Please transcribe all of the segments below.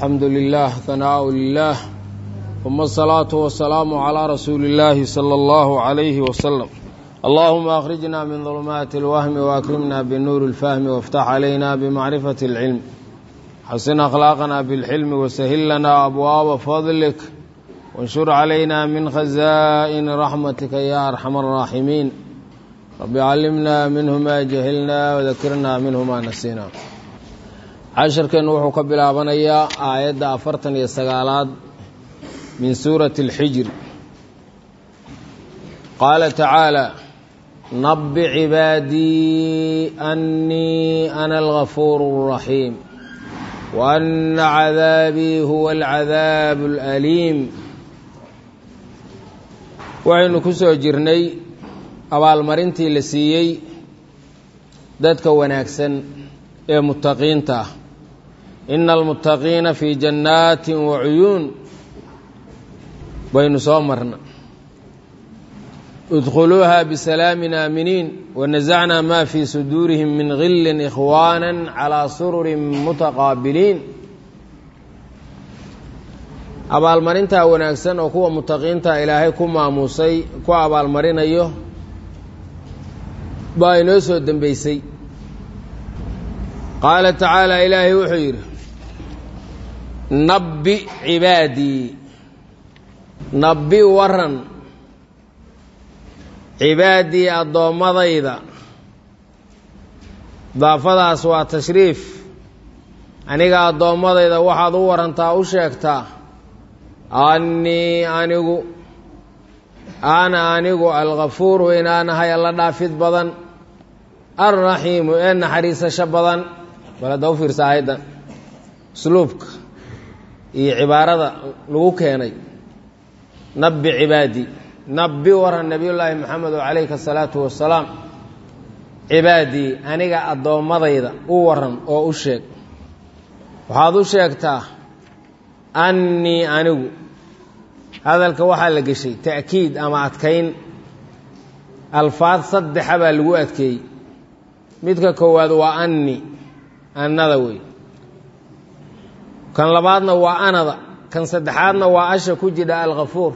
الحمد لله ثناء لله ثم الصلاة والسلام على رسول الله صلى الله عليه وسلم اللهم أخرجنا من ظلمات الوهم وأكرمنا بالنور الفهم وافتح علينا بمعرفة العلم حسن أخلاقنا بالحلم وسهل لنا أبواب فضلك وانشر علينا من خزائن رحمتك يا أرحم الراحمين رب علمنا منه ما جهلنا وذكرنا منه ما نسينا casharkeennu wuxuu ka bilaabanayaa aayadda afartan iyo sagaalaad min suurati اlxijr qaala tacaala nabi cibaadii annii ana algafuuru اraxiim waana cadaabii huwa alcadaabu اlaliim waxaynu ku soo jirnay abaalmarintii la siiyey dadka wanaagsan ee mutaqiinta ah ina almuttaqiina fii jannaatin wa cuyuun baynu soo marna idkhuluuha bisalaamin aaminiin wanasacnaa maa fii suduurihim min gillin ikhwaana calaa sururin mutaqaabiliin abaalmarintaa wanaagsan oo kuwa mutaqiinta ilaahay ku maamuusay ku abaalmarinayo baa inoo soo dembeysay qaala tacaala ilaahay wuxuu yidhi nabbi cibaadii nabbi waran cibaadii addoommadayda daafadaas waa tashriif aniga addoommadayda waxaad u warantaa u sheegtaa annii anigu ana anigu alkafuuru inaanahay alla dhaafid badan alraxiimu ee naxariisasho badan bal hadda u fiirsa aayaddan usluubka iyo cibaarada lagu keenay nabbi cibaadii nabbi waran nebiyullaahi maxamedo calayhi asalaatu wasalaam cibaadii aniga addoommadayda u waran oo u sheeg waxaad u sheegtaa annii anigu hadalka waxaa la geshay ta'kiid ama adkayn alfaad saddexa baa lagu adkeeyey midka koowaad waa anni annada wey kan labaadna waa anada kan saddexaadna waa asha ku jidha alkafuur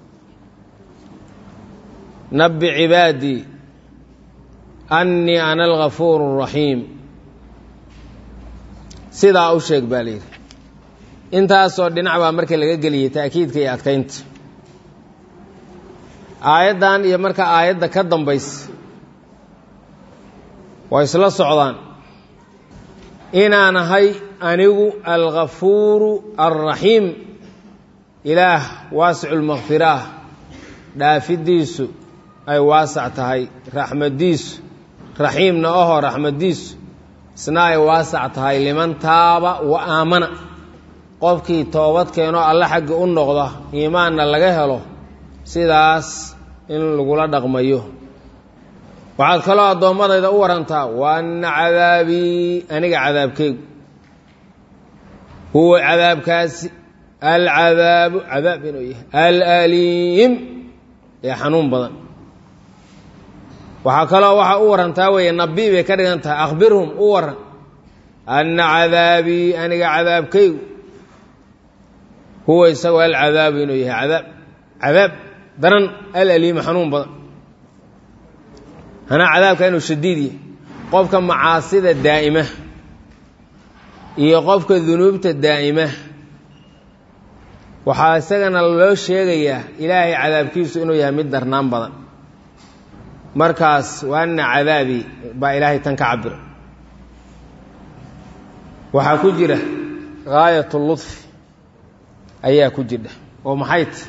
nabbi cibaadii annii ana algafuur اraxiim sidaa u sheeg baa layidhi intaasoo dhinac baa marka laga geliyey ta'kiidka iyo adkaynta aayaddan iyo marka aayadda ka dambaysa waa isla socdaan inaan ahay anigu algafuuru alraxiim ilaah waasicu lmakfiraah dhaafidiisu ay waasac tahay raxmadiisu raxiimna oho raxmadiisu isna ay waasac tahay liman taaba wa aamana qofkii toobad keenoo alle xaggi u noqda iimaanna laga helo sidaas in lagula dhaqmayo waxaad kaloo addoommadayda u warantaa waana cadaabii aniga cadaabkeygu huwa cadaabkaasi alcadaabu cadaab inuu yahay alaliim ee xanuun badan waxaa kaloo waxaa u warantaa weeye nabi bay ka dhigan tahay akhbirhum u waran anna cadaabii aniga cadaabkeygu huwa isagoo alcadaabu inuu yahay cadaab cadaab daran alaliimu xanuun badan hanaa cadaabka inuu shadiid yahay qofka macaasida daa'ima iyo qofka dunuubta daa'ima waxaa isagana loo sheegayaa ilaahay cadaabkiisu inuu yahay mid darnaan badan markaas waana cadaabii baa ilaahay tan ka cabira waxaa ku jira gaayat ludfi ayaa ku jidha oo maxay ta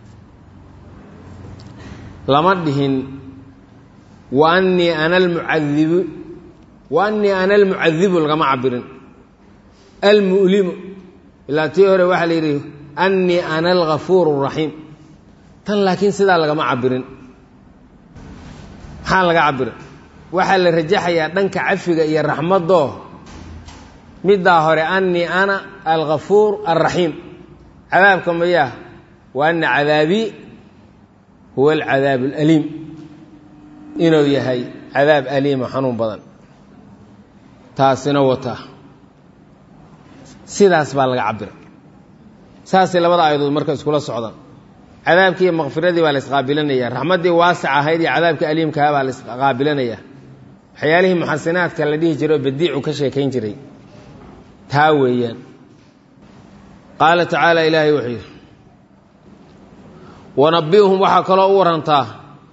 lama dhihin wa annii ana almucadibu wa annii ana almucadibu lagama cabirin almu'limu ilaa tii hore waxaa la yidhi annii ana algafuur اraxiim tan laakiin sidaa lagama cabirin maxaa laga cabirin waxaa la rajaxayaa dhanka cafiga iyo raxmadoo middaa hore annii ana algafuur alraxiim cadaabka mayaa wa ana cadaabii huwa alcadaab alaliim inuu yahay cadaab aliima xanuun badan taasina wata sidaas baa laga cabira saasay labada aayadood marka iskula socdaan cadaabkii iyo makfiradii baa la isqaabilanaya raxmaddii waasic ahayd iyo cadaabkii aliimkaha baa la isqaabilanaya waxyaalihii muxasinaadka la dhihi jiray oo badiicu ka sheekayn jiray taa weeyaan qaala tacaala ilaahay wuxuu yidhi wanabbihum waxaa kaloo u warantaa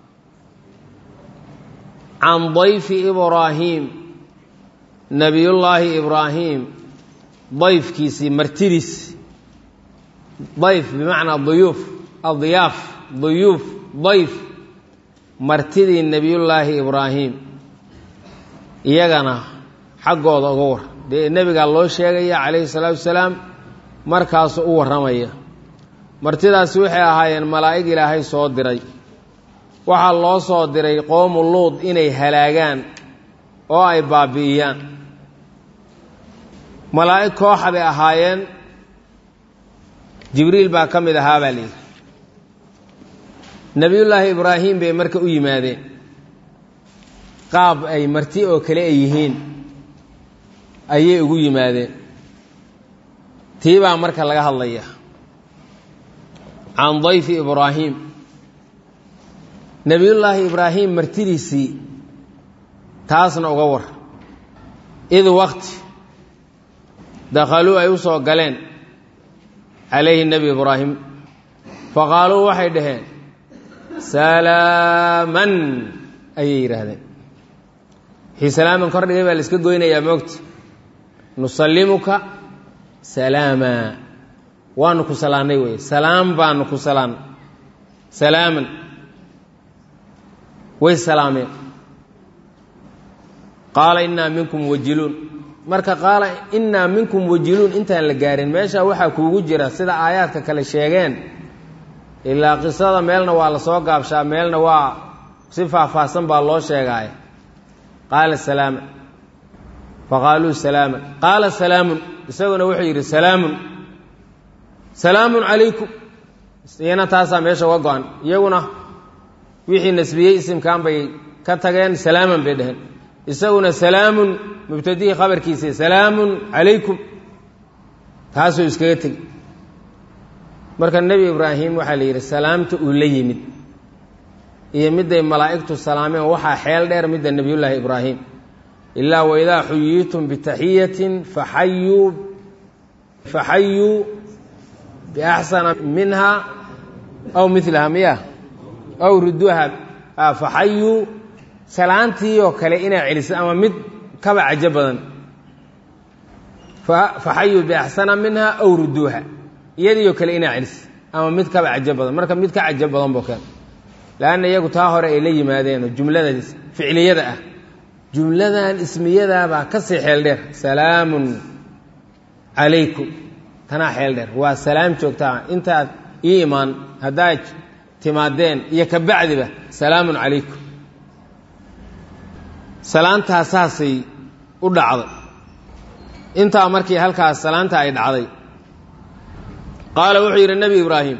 can dayfi ibraahiim nebiyullaahi ibraahim dayfkiisii martidiis dayf bimacnaa duyuuf adyaaf duyuuf dayf martidii nebiyullaahi ibraahim iyagana xaggooda uga war dee nebigaa loo sheegaya calayhi salaatu wasalaam markaasu u warramaya martidaasi waxay ahaayeen malaa'ig ilaahay soo diray waxaa loo soo diray qoomu luud inay halaagaan oo ay baabi'iyaan malaa'ig kooxa bay ahaayeen jibriil baa ka mid ahaa baa layidhi nebiyullaahi ibraahim bay marka u yimaadeen qaab ay marti oo kale ay yihiin ayay ugu yimaadeen tii baa marka laga hadlaya can dayfi ibraahim nebiyullaahi ibraahim martidiisii taasna uga war id waqti dakhaluu ay u soo galeen calayhi nebi ibraahim faqaaluu waxay dhaheen salaaman ayay yidhaahdeen wixii salaaman kor dhigay baa la iska goynayaa moogta nusallimuka salaama waanu ku salaannay wey salaam baanu ku salaan salaaman way salaameen qaala innaa minkum wajiluun marka qaala innaa minkum wajiluun intaan la gaarin meesha waxaa kuugu jira sida aayaadka kale sheegeen ilaa qisada meelna waa la soo gaabshaa meelna waa si faahfaahsan baa loo sheegaaya qaala salaama faqaaluu salaama qaala salaamun isaguna wuxuu yidhi salaamun salaamun calaykum iyana taasaa meesha uga go-an iyaguna wixii nasbiyey isimkan bay ka tageen salaaman bay dheheen isaguna salaamun mubtadihii khabarkiisii salaamun calaykum taasuu iskaga tegi marka nebi ibraahim waxaa la yidhi salaamta uu la yimid iyo midday malaa'igtu salaameen waxaa xeel dheer midda nebiyullaahi ibraahim ilaa waidaa xuyiitum bitaxiyatin faxayuu faxayuu biaxsana minha aw milaha miya aw ruduuha faxayuu salaantii oo kale inaa celiso ama mid kaba cajo badan faxayuu biaxsana minha aw ruduuha iyadiioo kale inaa celiso ama mid kaba cajo badan marka mid ka cajo badan boo keen leanna iyagu taa hore ay la yimaadeen oo jumlada ficliyada ah jumladan ismiyadaabaa ka sii xeel dheer salaamun calaykum tanaa xeel dheer waa salaam joogtaa intaad ii imaan haddaad timaadeen iyo ka bacdiba salaamun calaykum salaantaa saasay u dhacday intaa markii halkaas salaanta ay dhacday qaala wuxuu yidhi nebi ibraahim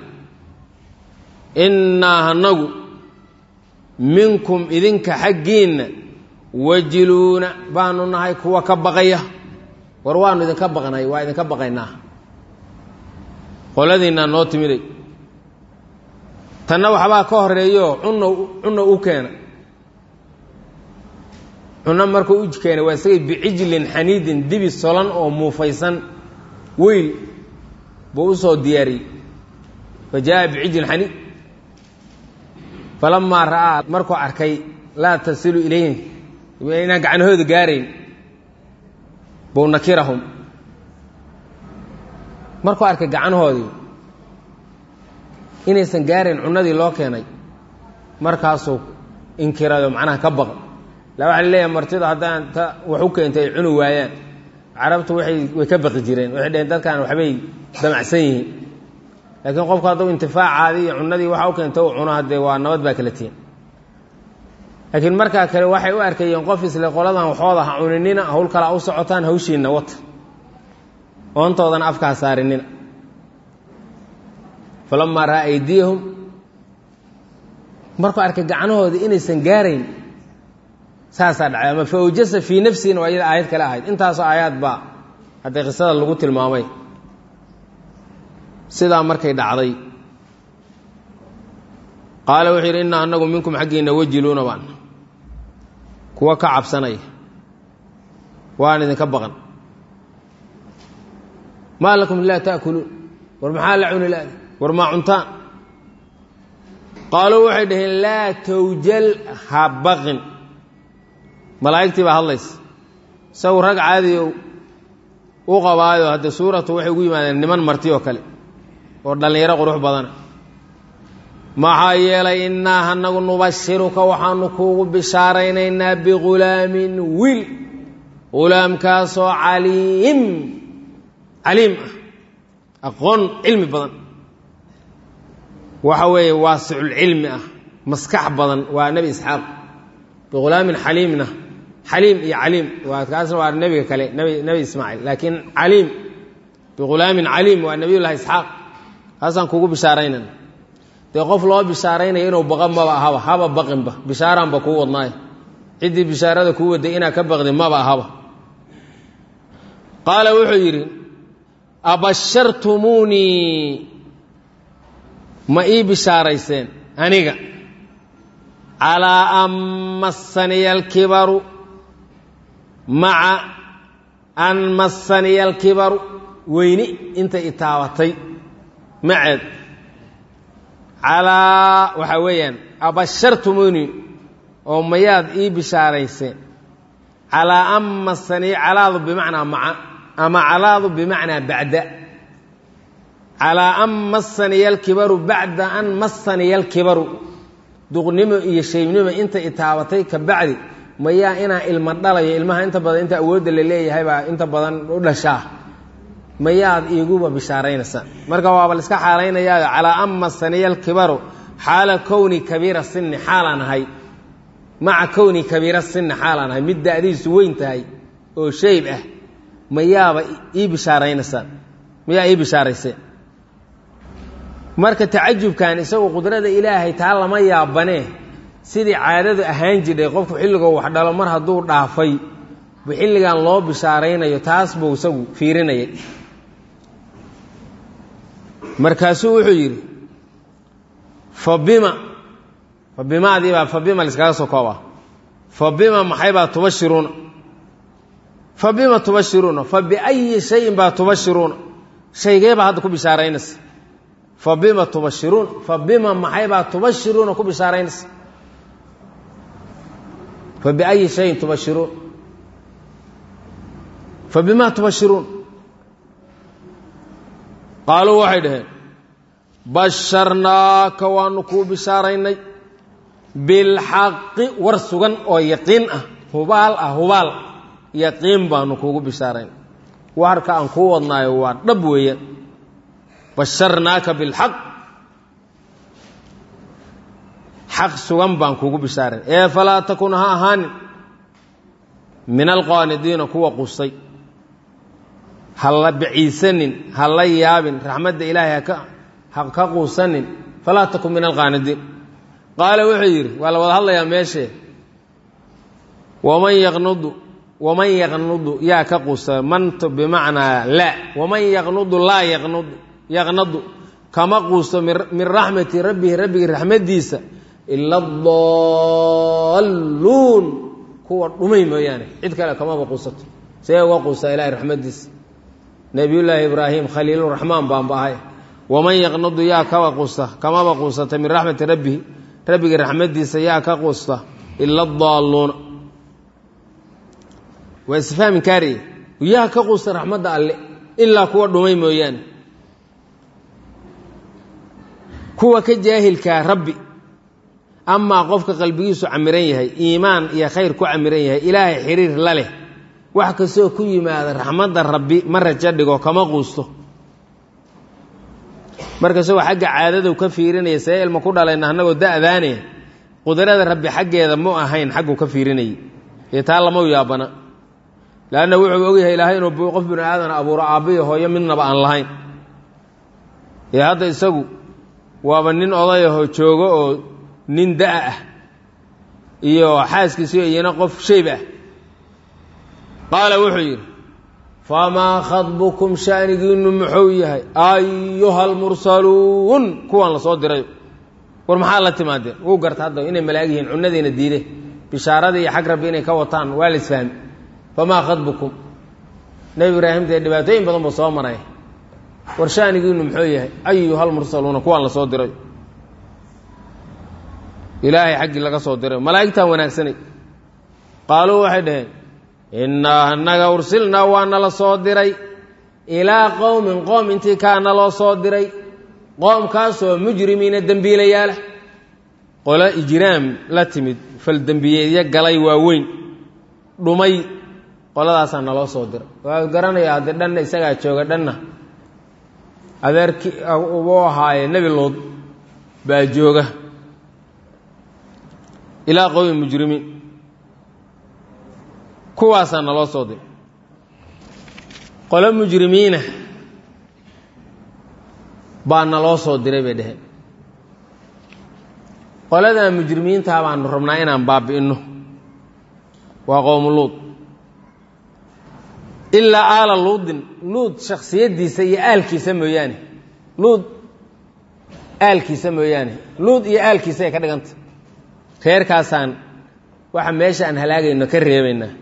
innaa hanagu minkum idinka xaggiinna wajiluuna baanu nahay kuwa ka baqaya war waanu idinka baqnay waa idinka baqaynaa qoladiinnaa noo timiday tanna waxbaa ka horeeyo cunno cunno u keena cunno markuu u keenay waa isagay bicijlin xaniidin dibi solan oo muufaysan weyl buu u soo diyaariyey fa jaa'a bicijlin xaniid falamaa ra'aa markuu arkay laa tasilu ilayhim inaan gacanahooda gaarayn buu nakirahum markuu arkay gacanahoodii inaysan gaarayn cunnadii loo keenay markaasuu inkirayo macnaha ka baqay la waxa la leeyahay martida haddaan ta wax u keentay ay cuni waayaan carabtu waay way ka baqi jireen waxay dheheen dadkan waxbay damacsan yihiin laakiin qofku hadduu intifaacaadii iyo cunnadii waxa u keenta u cuno haddee waa nabad baa kala tihin laakiin markaa kale waxay u arkayeen qof isle qoladan waxooda ha cuninina hawl kalaa u socotaan hawshiinna wata oontoodana afkaa saarinina falamaa ra'aa aydiyahum markuu arkay gacanahooda inaysan gaarayn saasaa dhacay ama fa awjasa fii nafsihina waa iyada aayad kale ahayd intaasoo aayaad baa hadday qisada lagu tilmaamay sidaa markay dhacday qaala wuxuu yidhi inna annagu minkum xaggiinna wajiluuna baan kuwa ka cabsanaya waan idinka baqan maa lakum laa ta'kuluun war maxaa la cuni laada war maa cuntaan qaaluu waxay dhaheen laa tawjal ha baqin malaa'igtii baa hadlaysa isagu rag caadiyo u qabaayo hadde suuratu waxay ugu yimaadeen niman marti oo kale oo dhallinyaro qurux badana maxaa yeelay innaa hanagu nubashiruka waxaanu kuugu bishaaraynaynaa bighulaamin wiil ghulaamkaasoo caliim caliim ah aqoon cilmi badan waxa weeye waasiculcilmi ah maskax badan waa nebi isxaaq bighulaamin xaliimna xaliim iyo caliim waa kaasna waa nebiga kale nebi nebi ismaaciil laakiin caliim bighulaamin caliim waa nebiyullahi isxaaq kaasaan kuugu bishaaraynayna dee qof loo bishaaraynaya inuu baqa maba ahaba haba baqinba bishaaraanba kuu wadnaayo ciddii bishaarada kuu waday inaad ka baqdi maba ahaba qaala wuxuu yidhi abashartumuunii ma ii bishaarayseen aniga calaa an massaniya alkibaru maca an massaniya alkibaru weyni intay itaabatay maceed calaa waxaa weeyaan abashartumuunii oo mayaad ii bishaarayseen calaa an massaniya calaadu bimacnaa maca ama calaadu bimacnaa bacda calaa an massaniya alkibaru bacda an massaniya alkibaru duqnimo iyo shaybnimo inta itaabatay ka bacdi mayaa inaa ilma dhalayo ilmaha inta badan inta awoodda la leeyahay baa inta badan u dhashaa mayaad iiguba bishaaraynaysaa marka waaba la iska xaalaynayaayo calaa an massaniya alkibaru xaala kowni kabiira sinni xaalaan ahay maca kowni kabiira sinni xaalaan ahay mid da'diisu weyn tahay oo shayb ah mayaaba ii bishaaraynaysaan mayaa ii bishaarayseen marka tacajubkan isagu qudrada ilaahay taa lama yaabanee sidii caadadu ahaan jidhay qofku xilligoo wax dhalo mar hadduu dhaafay bu xilligan loo bishaaraynayo taas buu isagu fiirinayay markaasuu wuxuu yidhi fa bima fa bimaadii baa fa bima laiskaga soo koobaa fa bima maxay baa tubashiruuna fa bima tubashiruuna fa biayi shayin baa tubashiruuna shaygee baa hadda ku bishaaraynaysa fa bima tubashiruun fa bima maxay baa tubashiruuna ku bishaaraynaysa fa biayi shayin tubashiruun fa bima tubashiruun qaaluu waxay dhaheen basharnaaka waanu kuu bishaaraynay bilxaqi war sugan oo yaqiin ah hubaal ah hubaal yaqiin baanu kuugu bishaaraynay warka aan kuu wadnaayo waa dhab weeyaan basharnaaka bilxaq xaq sugan baan kuugu bishaarayn ee falaa takun ha ahaanin min alqaanidiina kuwa qustay ha la biciisanin ha la yaabin raxmadda ilaahay haka ha ka quusanin falaa takun min alqaanidiin qaala wuxuu yidhi waa la wada hadlayaa meeshee waman yaqnudu waman yaqnudu yaa ka quusta mantu bimacnaa laa waman yaqnudu laa yaqnudu yaqnadu kama quusto min raxmati rabbihi rabbigii raxmaddiisa ila adalluun kuwa dhumay mooyaane cid kale kamaba quusato see uga quustaa ilahay raxmaddiisa nebiyullaahi ibraahim khaliiluraxmaan baanba ahay waman yaqnudu yaa kaba quusta kamaba quusata min raxmati rabbihi rabbigii raxmaddiisa yaa ka quusta ila adaalluuna waa isfahmi kaariye yaa ka quusta raxmadda alle ilaa kuwa dhumay mooyaane kuwa ka jaahilkaa rabbi amaa qofka qalbigiisu camiran yahay iimaan iyo khayr ku camiran yahay ilaahay xiriir la leh wax kastoo ku yimaada raxmadda rabbi ma rajo dhigo kama quusto marka isagoo xagga caadadu ka fiirinaya see ilma ku dhalayna annagoo da'daane qudrada rabbi xaggeeda mu ahayn xagguu ka fiirinayay ee taa lama yaabana leanna wuxuu ogyahay ilaahay inuu qof binu aadan abuuro aabbiyo hooyo midnaba aan lahayn ee hadda isagu waaba nin odayahoo joogo oo nin da' ah iyo xaaskiisiyo iyana qof shayb ah qaala wuxuu yidhi famaa khadbukum shaanigiinu muxuu yahay ayuha almursaluun kuwaan lasoo diray war maxaa la timaadeen wuu garta hadda inay malaag yihiin cunadiina diide bishaaradii iyo xag rabbi inay ka wataan waa la isfahmi famaa khadbukum nebi ibraahim dee dhibaatooyin badan buu soo maray war shaanigiinu muxuu yahay ayuha almursaluuna kuwaan lasoo diray ilaahay xaggii laga soo diray malaa'igtan wanaagsanay qaaluu waxay dhaheen innaa annaga ursilnaa waa nala soo diray ilaa qowmin qoom intii kaa naloo soo diray qoomkaasoo mujrimiina dembiilayaala qolo ijraam la timid fal dembiyeedyo galay waaweyn dhumay qoladaasaa naloo soo diray waa garanaya haddii dhanna isagaa jooga dhanna adeerkii uu ahaaye nebi lood baa jooga ilaa qowmi mujrimiin kuwaasaa naloo soo diray qolo mujrimiina baa naloo soo diray bay dheheen qoladaa mujrimiintaa baanu rabnaa inaan baabi'inno waa qowmu luud ilaa aala luudin luud shaksiyaddiisa iyo aalkiisa mooyaane luud aalkiisa mooyaane luud iyo aalkiisa ay ka dhiganta reerkaasaan waxa meesha aan halaagayno ka reebaynaa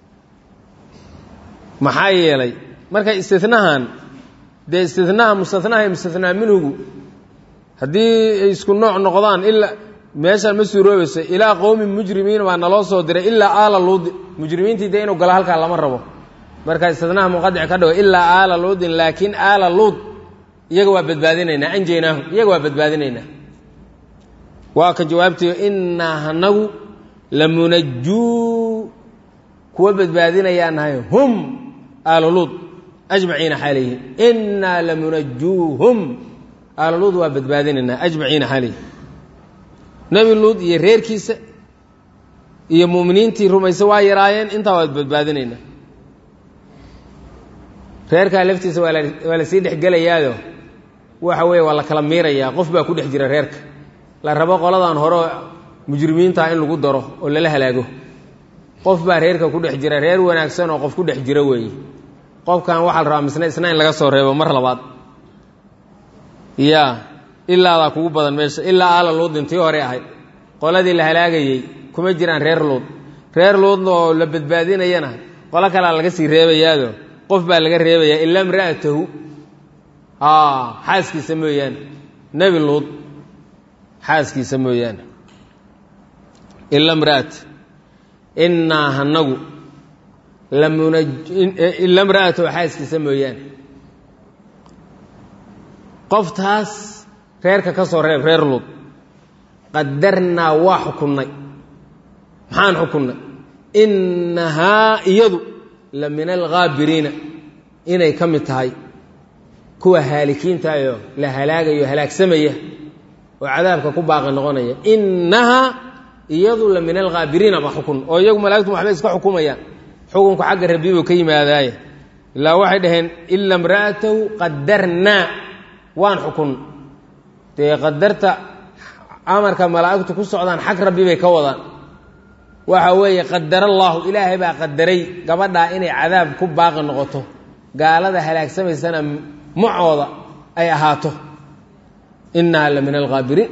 maxaa yeelay marka istinahan dee istinaha mustanaha iyo mustanaa minhugu haddii ay isku nooc noqdaan ilaa meeshaan ma suuroobayso ilaa qowmi mujrimiin baa naloo soo diray ilaa aala luudi mujrimiintii dee inuu galo halkaa lama rabo marka istinaha muqadic ka dhigo ilaa aala luudin laakiin aala luud iyaga waa badbaadinaynaa anjaynaahu iyaga waa badbaadinaynaa waa ka jawaabtayo innaa hanagu lamunajuu kuwa badbaadinayaan nahay hum aaluluud ajmaciina xaalayhi innaa lamunajuuhum aaluluud waa badbaadinaynaa ajmaciina xaalayhi nebi luud iyo reerkiisa iyo mu'miniintii rumayse waa yaraayeen intaa waad badbaadinaynaa reerkaa laftiisa waa la waa la sii dhexgelayaayo waxa weeye waa la kala miirayaa qof baa ku dhex jira reerka la rabo qoladan hore mujrimiintaa in lagu daro oo lala halaago qof baa reerka ku dhex jira reer wanaagsan oo qof ku dhex jira weeye qofkan waxaa la rabaa misna isna in laga soo reebo mar labaad ya ilaadaa kugu badan meesha ilaa aala luudin tii hore ahayd qoladii la halaagayey kuma jiraan reer luud reer luudna oo la badbaadinayana qolo kalea laga sii reebayaado qof baa laga reebayaa ilaa imra'atahu xaaskiisa mooyaane nebi luud xaaskiisa mooyaane ila mra'at innaa hanagu ila mra'atahu xaaskiisa mooyaane qoftaas reerka ka soo reeb reer luud qadarnaa waa xukunnay maxaan xukunnay innahaa iyadu la min alghaabiriina inay ka mid tahay kuwa haalikiintaayoo la halaagayo halaagsamaya oo cadaabka ku baaqi noqonaya innahaa iyadu la min alghaabiriina ba xukun oo iyagu malaigtu waxbay iska xukumayaan xukunku xagga rabbi buu ka yimaadaaye ilaa waxay dhaheen ila imra'atahu qadarnaa waan xukun dee qadarta amarka malaa'igtu ku socdaan xag rabbi bay ka wadaan waxa weeye qadar allaahu ilaahay baa qadaray gabadhaa inay cadaab ku baaqi noqoto gaalada halaagsamaysana macooda ay ahaato innaha la min alghaabiriin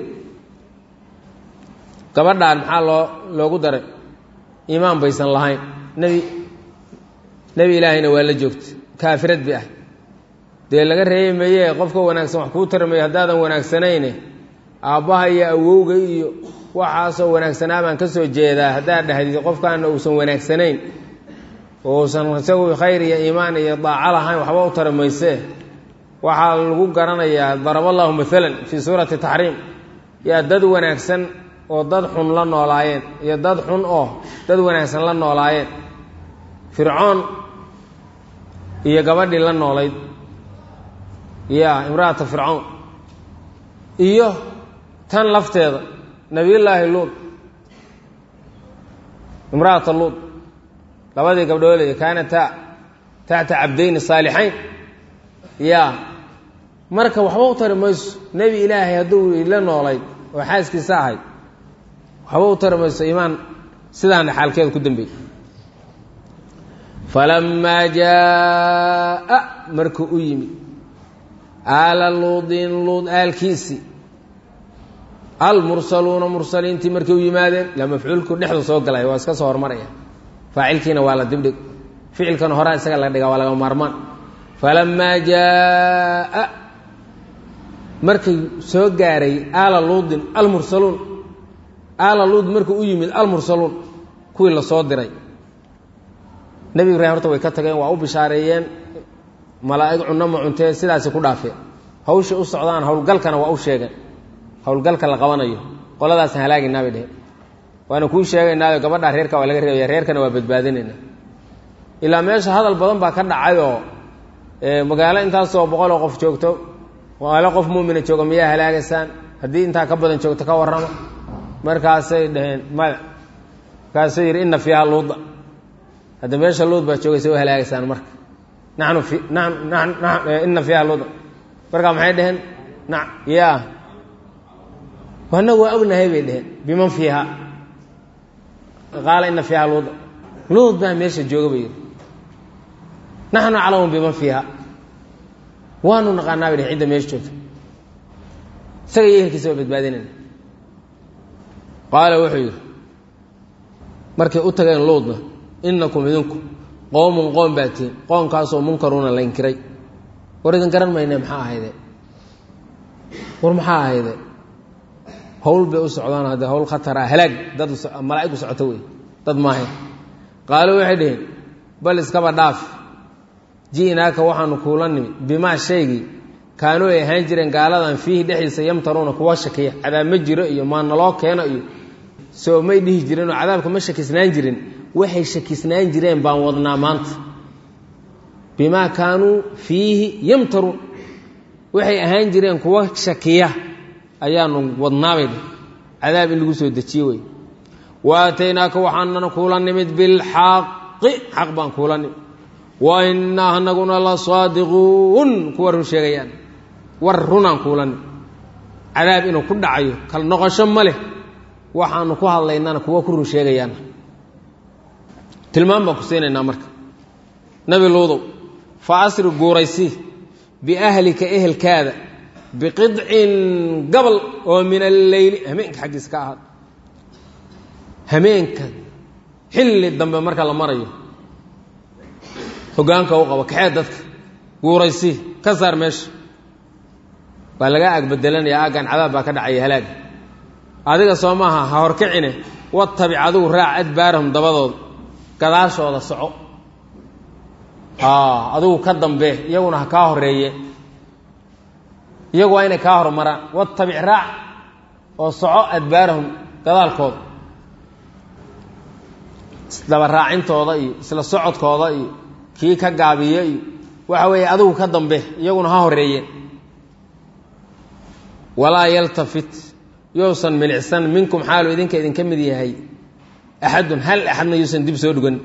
gabadhaan maxaa loo loogu daray iimaan baysan lahayn nebi nebi ilaahayna waa la joogta kaafirad bi ah dee laga reebi maye qofka wanaagsan wax kuu tarmayo haddaadan wanaagsanayne aabbaha iyo awowga iyo waxaasoo wanaagsanaa baan ka soo jeedaa haddaad dhahdid qofkaana uusan wanaagsanayn oo uusan isagu khayr iyo iimaan iyo daaco lahayn waxba u tari maysee waxaa lagu garanayaa daraba allahu maalan fii suurati taxriim yaa dad wanaagsan oo dad xun la noolaayeen iyo dad xun oo dad wanaagsan la noolaayeen fircoon iyo gabadhii la noolayd ya imra'ata fircoon iyo tan lafteeda nabiyullaahi luud imra'ata luud labadii gabdhooley kaanata taxta cabdayni saalixayn ya marka waxba u tari mayso nebi ilaahay hadduu la noolayd oo xaaskiisa ahayd waxba u tari mayso iimaan sidaana xaalkeeda ku dambeeyey falamaa jaa'a markuu u yimid aala luudin luud aalkiisii almursaluuna mursaliintii markay u yimaadeen la mafcuulku dhexdu soo galay waa iska soo hormaraya faacilkiina waa la dibdhig ficilkan horaa isaga la dhigaa waa laga maarmaan falamaa jaa'a markay soo gaaray aala luudin almursaluun aala luud markuu u yimid almursaluun kuwii la soo diray nebi ibraahim horta way ka tageen waa u bishaareeyeen malaa'ig cunno ma cuntee sidaasi ku dhaafeen hawshay u socdaan howlgalkana waa u sheegeen howlgalka la qabanayo qoladaasna halaagaynaa bay dheheen waana kuu sheegaynaayo gabadhaa reerka waa laga reebaya reerkana waa badbaadinaynaa ilaa meesha hadal badan baa ka dhacayoo magaalo intaasoo boqoloo qof joogto magaalo qof muumina jooga miyaa halaagaysaan haddii intaa ka badan joogto ka warrama markaasay dhaheen maya markaasuu yidhi inna fiiha luuda hadda meesha luud baa joogaysa u halaagaysaan marka nanu fi nanu ina fiiha luuda markaa maxay dhaheen na ya anagu waa ognahay bay dheheen biman fiiha qaala ina fiiha luuda luud baa meesha jooga bay yidhi naxnu aclamu biman fiiha waanu naqaanaa bay dhehen cidda meesha joogta isaga iyo ehelkiisa waa badbaadinayna qaala wuxuu yidhi markay u tageen luudna inakum idinku qoomun qoom baa tihin qoomkaasoo munkaruuna la inkiray war idin garan mayne maxaa ahayde war maxaa ahayde hawl bay u socdaan haddee hawl khatara halaag dad malaa'ig u socoto wey dad maahayn qaalo waxay dhaheen bal iskaba dhaaf ji'naaka waxaanu kuula nimi bimaa shaygii kaanuu ay ahaan jireen gaaladan fiihi dhexdiisa yamtaruuna kuwa shakiya cadaab ma jiro iyo maa naloo keeno iyo soo may dhihi jireenoo cadaabka ma shakisnaan jirin waxay shakisnaan jireen baan wadnaa maanta bimaa kaanuu fiihi yamtaruun waxay ahaan jireen kuwa shakiya ayaanu wadnaabay dheh cadaab in lagu soo dejiye wey wa aataynaaka waxaanana kuula nimid bilxaqi xaq baan kuula nimid wa innaa anaguna la saadiquun kuwa run sheegayaan war runaan kuula nimid cadaab inuu ku dhacayo kal noqosho ma leh waxaanu ku hadlaynana kuwa ku run sheegayaana tilmaam baan ku siinaynaa marka nabi luudow fa asri guuraysi biahlika ehelkaada biqidcin gabal oo min alleyli hameenka xaggiisa ka ahaad hameenka xilli dambe marka la marayo hogaanka u qabo kaxee dadka guuraysi ka saar meesha waa lagaa agbedelanaya aaggan cadaab baa ka dhacaya halaaga adiga soo maaha ha horkicine watabic adigu raac adbaarahum dabadooda gadaashooda soco adigu ka dambe iyaguna ha kaa horeeye iyagu waa inay kaa hormaraan watabic raac oo soco adbaarahum gadaalkooda isdaba raacintooda iyo isla socodkooda iyo kii ka gaabiye iyo waxa weeye adigu ka dambe iyaguna ha horeeyeen walaa yaltafit yousan milicsan minkum xaalu idinka idinka mid yahay axadun hal axadna yuusan dib soo dhugan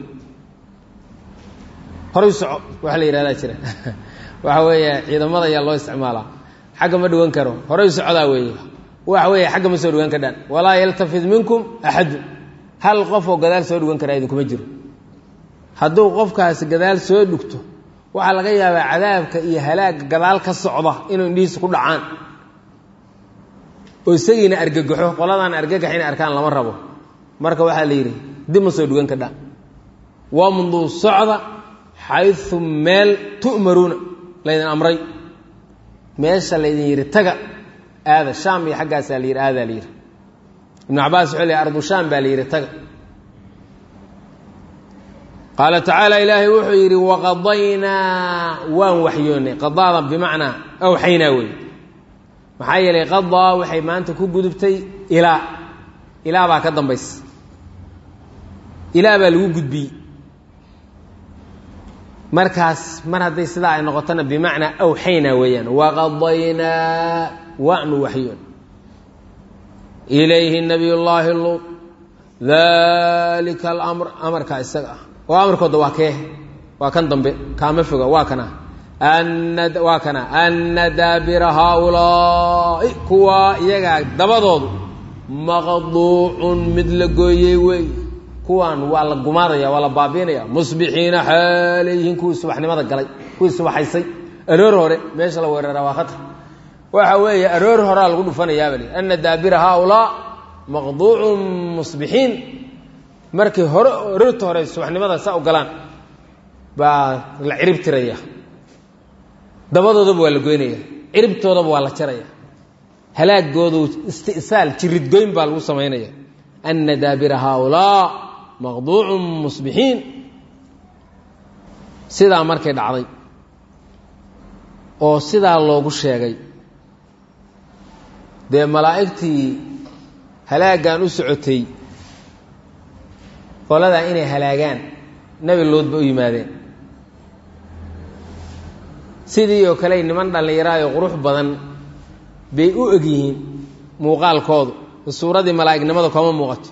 horay soco waxa la yihahdaa jira waxa weeye ciidamada ayaa loo isticmaalaa xagga ma dhuwan karo horay socdaa weeye waxa weeye xagga ma soo dhugan kadhaan walaa yaltafid minkum axadun hal qof oo gadaal soo dhugan karaa idinkuma jiro hadduu qofkaasi gadaal soo dhugto waxaa laga yaabaa cadaabka iyo halaagga gadaal ka socda inuu indhihiisa ku dhacaan oo isagiina argagaxo qoladaan argagax inay arkaan lama rabo marka waxaa la yidhi dib ma soo dhugan kadhaan wamduu socda xayu meel tu'maruuna laydin amray meesha laydin yidhi taga aada shaam iyo xaggaasaa la yidhi aadaa la yidhi ibnu cabaas wuxuu leey ardu shaam baa la yidhi taga qaala tacaala ilaahay wuxuu yidhi waqadaynaa waan waxyoonnay qadaada bimacnaa awxaynaa wey maxaa yeelay qadaa waxay maanta ku gudubtay ilaa ilaa baa ka dambaysa ilaa baa lagu gudbiyey markaas mar hadday sidaa ay noqotona bimacnaa awxaynaa weeyaan waqadaynaa waanu waxyoon ilayhi nabiy llaahi luud dalika alamr amarkaa isaga ah oo amarkooda waa kee waa kan dambe kaama foga waa kana waa kana ana daabira haaulaa'i kuwaa iyagaa dabadoodu maqduucun mid la gooyey wey kuwaan waa la gumaadaya waa la baabiinaya musbixiina xaaleyihiin kuwii subaxnimada galay kuwii subaxaysay aroor hore meesha la weerara waa khatar waxa weeye aroor horaa lagu dhufanayaaba li ana daabira haaulaa maqduucun musbixiin markii hore aroorta hore subaxnimada saa u galaan baa la cirib tiraya dabadoodaba waa la goynaya ciribtoodaba waa la jaraya halaagoodu isti'saal jiridgoyn baa lagu samaynaya ana daabira haaulaa maqduucun musbixiin sidaa markay dhacday oo sidaa loogu sheegay dee malaa'igtii halaaggan u socotay qoladaa inay halaagaan nebi lood ba u yimaadeen sidii oo kale niman dhallinyaraayo qurux badan bay u eg yihiin muuqaalkoodu suuradii malaa'ignimada kama muuqato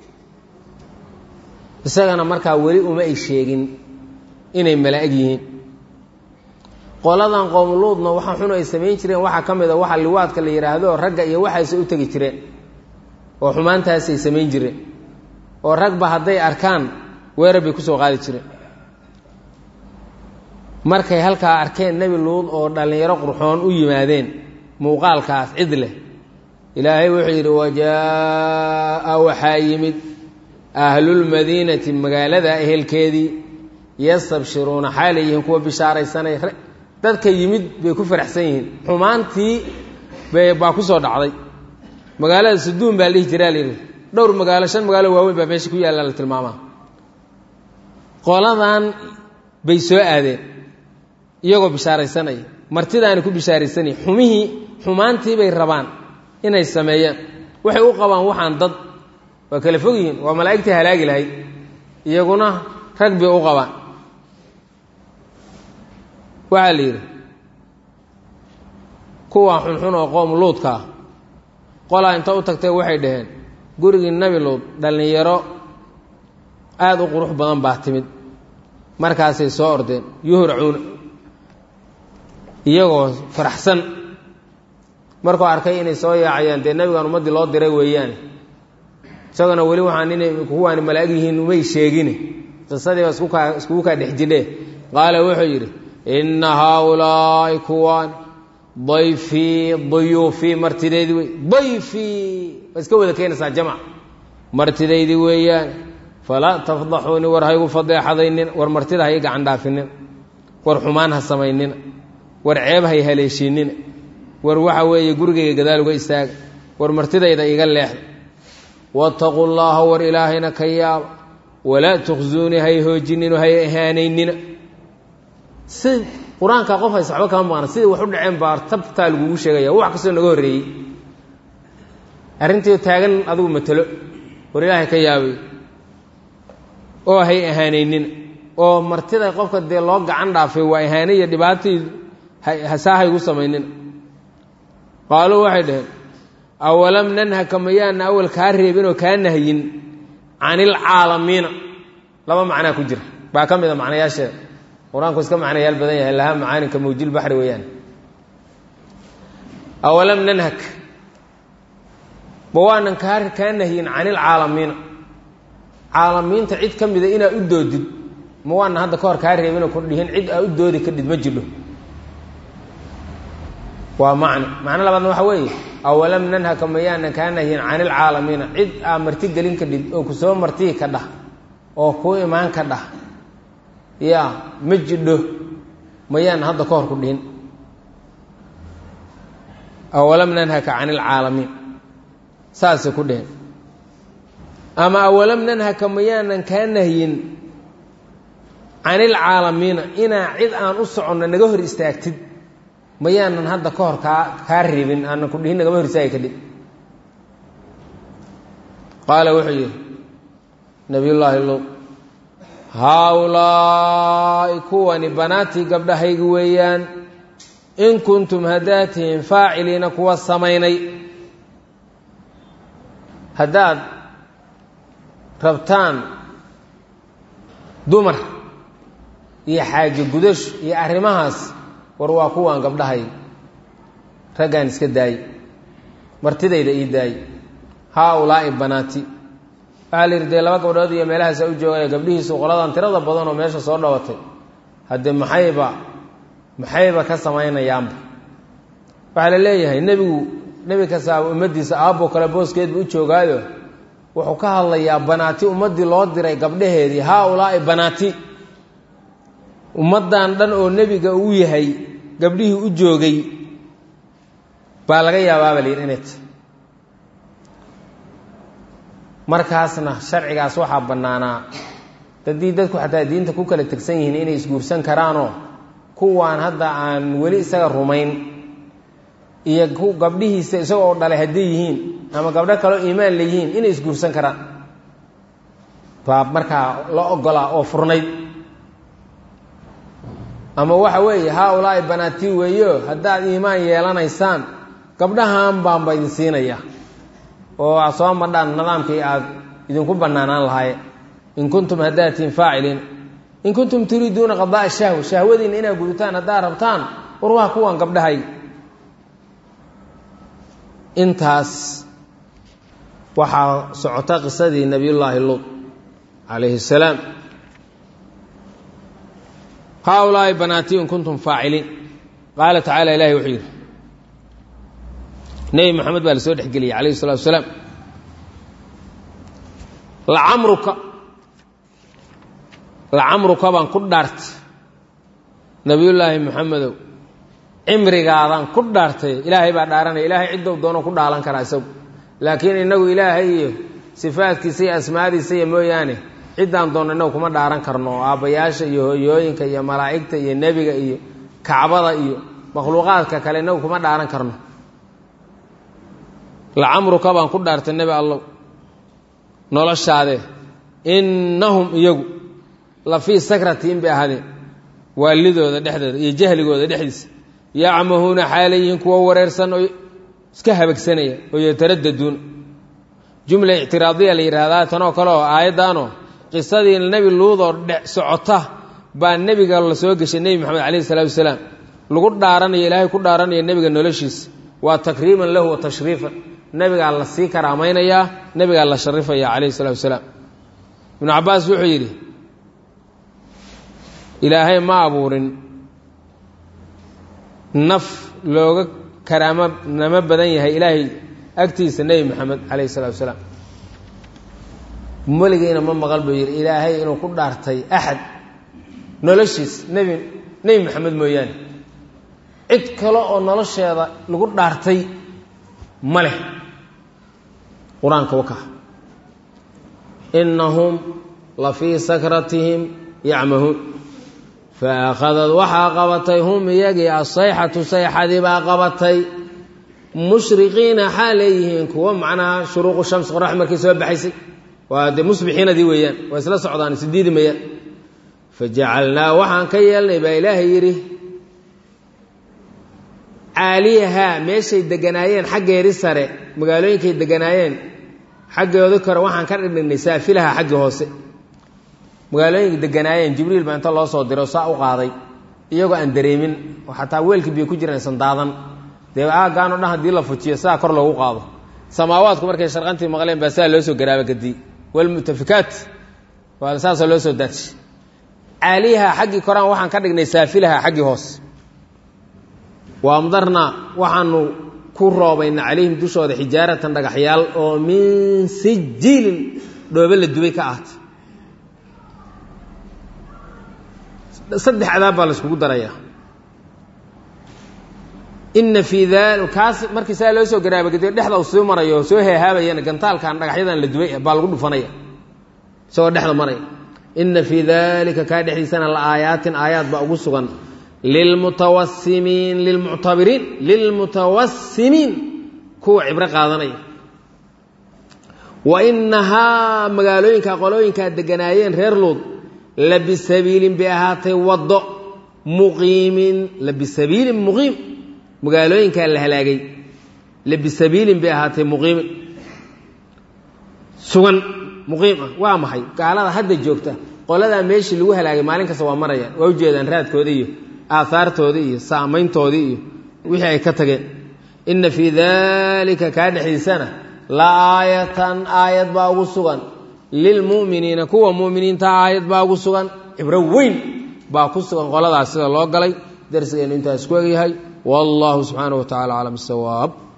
isagana markaa weli uma ay sheegin inay malaa'ig yihiin qoladan qowmuluudna waxa xun ay samayn jireen waxaa ka mid a waxa liwaadka la yidhaahdo ragga iyo waxaase u tegi jireen oo xumaantaasay samayn jireen oo ragba hadday arkaan weerar bay kusoo qaadi jireen markay halkaa arkeen nebi luud oo dhallinyaro qurxoon u yimaadeen muuqaalkaas cid leh ilaahay wuxuu yidhi wajaa'a waxaa yimid ahlulmadiinati magaalada ehelkeedii yastabshiruuna xaalay yihiin kuwa bishaaraysanay dadka yimid bay ku faraxsan yihiin xumaantii baa ku soo dhacday magaalada saduun baa la dhihi jiraa layidhi dhowr magaalo shan magaalo waaweyn baa meesha ku yaalla la tilmaamaa qoladan bay soo aadeen iyagoo bishaaraysanaya martidaana ku bishaaraysanaya xumihii xumaantii bay rabaan inay sameeyaan waxay u qabaan waxaan dad waa kala fog yihiin waa malaa'igtii halaagi lahayd iyaguna rag bay u qabaan waxaa la yidhi kuwa xunxun oo qoom luudka ah qolaa inta u tagtay waxay dhaheen gurigii nebi luud dhallinyaro aada u qurux badan baa timid markaasay soo ordeen yuhracuuna iyagoo faraxsan markuu arkay inay soo yaacayaan dee nebigan ummaddii loo diray weeyaane isagona weli waxaan inay kuwaani malaa'ig yihiin umay sheegine qisadiiba iskukaa iskugu kaa dhex jidhe qaala wuxuu yidhi inna haaulaa'i kuwaan dayfii duyuufii martideydii wey dayfii waa iska wada keenaysaa jamc martidaydii weeyaan falaa tafdaxuuni war haygu fadeexadaynina war martida hay gacan dhaafinina war xumaan ha samaynina war ceeb hay haleeshiinina war waxa weeye gurigayga gadaal uga istaaga war martidayda iga leexda waataquu llaaha war ilaahayna ka yaaba walaa tukhsuunii hay hoojinino hay ahaanaynina si qur-aanka qof haysa waxba kama maqna sidai wax u dhaceen baa tabtaa lagugu sheegaya wax kastoo naga horreeyey arrintii taagan adigu matelo war ilaahay ka yaabay oo hay ahaanaynina oo martida qofka dee loo gacan dhaafay waa ihaane iyo dhibaatii saa haygu samaynina qaaluu waxay dhaheen awalam nanhaka mayaana awal kaa reebin oo kaa nahyin can ilcaalamiina laba macnaa ku jira baa ka mid a macnayaasheeda qur-aanku iska macnayaal badan yahay lahaa macaaninka mawjil baxri weeyaan awalam nanhak ma waanan kaa kaa nahyin can ilcaalamiina caalamiinta cid ka mida inaad u doodid ma waanan hadda ka hor kaa reebinoo ku dhihin cid aa u doodi kadhid ma jidho waa macno macno labaadna waxa weeye awalam nanhaka mayaanan kaa nahyin can ilcaalamiina cid aa marti gelin kadhid oo ku soo martihi ka dhah oo kuu imaan ka dhah yaa ma jidho mayaanan hadda ka hor ku dhihin awalam nanhaka can ilcaalamiin saasay ku dheheen ama awalam nanhaka mayaanan kaa nahyin can ilcaalamiina inaa cid aan u soconno naga hor istaagtid mayaanan hadda ka hor kaa kaa reebin aanan ku dhihin nagama hor istaagi kadhib qaala wuxuu yidhi nabiyullaahi luud haaulaa'i kuwani banaatii gabdhahaygi weeyaan in kuntum haddaad tihiin faaciliina kuwa samaynay haddaad rabtaan dumar iyo xaajo gudasho iyo arrimahaas war waa kuwaan gabdhahay raggaan iska daayey martidayda ii daayey haa ulaa'i banaati waxaa la yidhi dee laba gabdhood iyo meelahaasa u joogaya gabdhihiisu qoladan tirada badan oo meesha soo dhawatay haddee maxayba maxayba ka samaynayaanba waxaa la leeyahay nebigu nebi kastaa ummaddiisa aabbo kale booskeedba u joogaayo wuxuu ka hadlayaa banaati ummaddii loo diray gabdhaheedii haa ulaa'i banaati ummaddan dhan oo nebiga uu yahay gabdhihii u joogay baa laga yaabaaba la yidhi inay tahy markaasna sharcigaas waxaa bannaanaa haddii dadku xataa diinta ku kala tegsan yihiin inay isguursan karaanoo kuwaan hadda aan weli isaga rumayn iyo ku gabdhihiisa isagoo dhalay hadday yihiin ama gabdho kaleo iimaan leeyihiin inay isguursan karaan baa markaa la ogolaa oo furnayd ama waxa weeye haa ulaa'i banaatii weeyo haddaad iimaan yeelanaysaan gabdhahan baanba idin siinaya oo aad soo madhaan nidaamkii aad idinku bannaanaan lahaye in kuntum haddaatiin faaciliin in kuntum turiiduuna qadaa'a shahwa shahwadiinna inaad gudutaan haddaad rabtaan war waa kuwan gabdhahay intaas waxaa socota qisadii nebiyullaahi luud calayhi salaam haa ulaa'i banaatii in kuntum faaciliin qaala tacaala ilahi wuxuu yidhi nebi moxamed baa la soo dhexgeliyey calayhi salatu wasalaam lacamruka lacamruka baan ku dhaartay nebiyullaahi moxamedow cimrigaadaan ku dhaartay ilaahay baa dhaaranaya ilaahay ciddou doono ku dhaalan karaa isagu laakiin innagu ilaahay iyo sifaadkiisa iyo asmaadiisa iyo mooyaane ciddaan doonno innagu kuma dhaaran karno aabbayaasha iyo hooyooyinka iyo malaa'igta iyo nebiga iyo kacbada iyo makhluuqaadka kale innagu kuma dhaaran karno lacamruka baan ku dhaartay nebi allow noloshaade innahum iyagu la fii sakratiin bay ahaadeen waalidooda dhexdeeda iyo jahligooda dhexdiisa yacmahuuna xaalayihiin kuwa wareersan oo iska habagsanaya oo yataraddaduuna jumla ictiraadiya la yidhaahdaa tanoo kale oo aayaddaanoo qisadii nebi luudoo dhe socota baa nebiga la soo geshay nebi moxamed calayhi salaatu wasalaam lagu dhaaranayo ilaahay ku dhaaranayo nebiga noloshiisa waa takriiman lahu wa tashriifan nebigaa la sii karaamaynayaa nebigaa la sharifaya calayhi salatu wasalaam ibnu cabbaas wuxuu yidhi ilaahay ma abuurin naf looga karaamo namo badan yahay ilaahay agtiisa nebi moxamed calayhi salatu wasalaam meligiina ma maqal buu yidhi ilaahay inuu ku dhaartay axad noloshiis nebi nebi moxamed mooyaane cid kale oo nolosheeda lagu dhaartay ma leh qur-aanka waka innahum la fii sakratihim yacmahuun faakhadad waxaa qabatay hum iyagii asayxatu sayxadii baa qabatay mushriqiina xaa leeyihiin kuwa macnaha shuruuqu shams qorax markii soo baxaysay waa dee musbixiinadii weeyaan waa isla socdaan isdiidi mayaan fajacalnaa waxaan ka yeelnay baa ilaahay yidhi caaliyahaa meeshay deganaayeen xaggeedi sare magaalooyinkay deganaayeen xaggeedu kore waxaan ka dhigdhignay saafilaha xaggi hoose magaalooyinka deganaayeen jibriil baa inta loo soo diro saa u qaaday iyagoo aan dareemin oo xataa weelkii biyo ku jiraan aysan daadan dee aagaanoo dhan haddii la fujiyo saa kor loogu qaado samaawaadku markay sharqantii maqleen baa saa loo soo garaaba kadii walmutafikaat waa saasoo loo soo daadshay caaliyaha xaggii koraan waxaan ka dhignay saafilaha xaggii hoose waamdarnaa waxaanu ku roobayna calayhim dushooda xijaaratan dhagaxyaal oo min sijiilin dhoobe la dubay ka ahatay saddex cadaab baa la iskugu darayaa ina fii dali kaas markii saa loo soo garaabagadiyo dhexda u soo marayo oo soo heehaabayana gantaalkan dhagaxyadan la dubay baa lagu dhufanaya isagoo dhexda maraya ina fii dalika kaa dhexdiisana la aayaatin aayaad baa ugu sugan lilmutawasimiin lilmuctabiriin lilmutawasimiin kuwa cibro qaadanaya wa inahaa magaalooyinka qolooyinkaa deganaayeen reer luud la bisabiilin bay ahaatay waddo muqiimin la bisabiilin muqiim magaalooyinkaa la halaagay la bisabiilin bay ahaatay muqiimin sugan muqiim ah waa maxay gaalada hadda joogta qoladaa meeshii lagu halaagay maalin kasta waa marayaan waa ujeedaan raadkooda iyo aahaartoodii iyo saamayntoodii iyo wixii ay ka tageen inna fii daalika kaa dhexdiisana la aayatan aayad baa ugu sugan lilmu'miniina kuwa mu'miniinta aayad baa ugu sugan cibro weyn baa ku sugan qoladaas sida loo galay darsigeennu intaas ku egyahay wallahu subxaanaه wa tacala aclam sawaab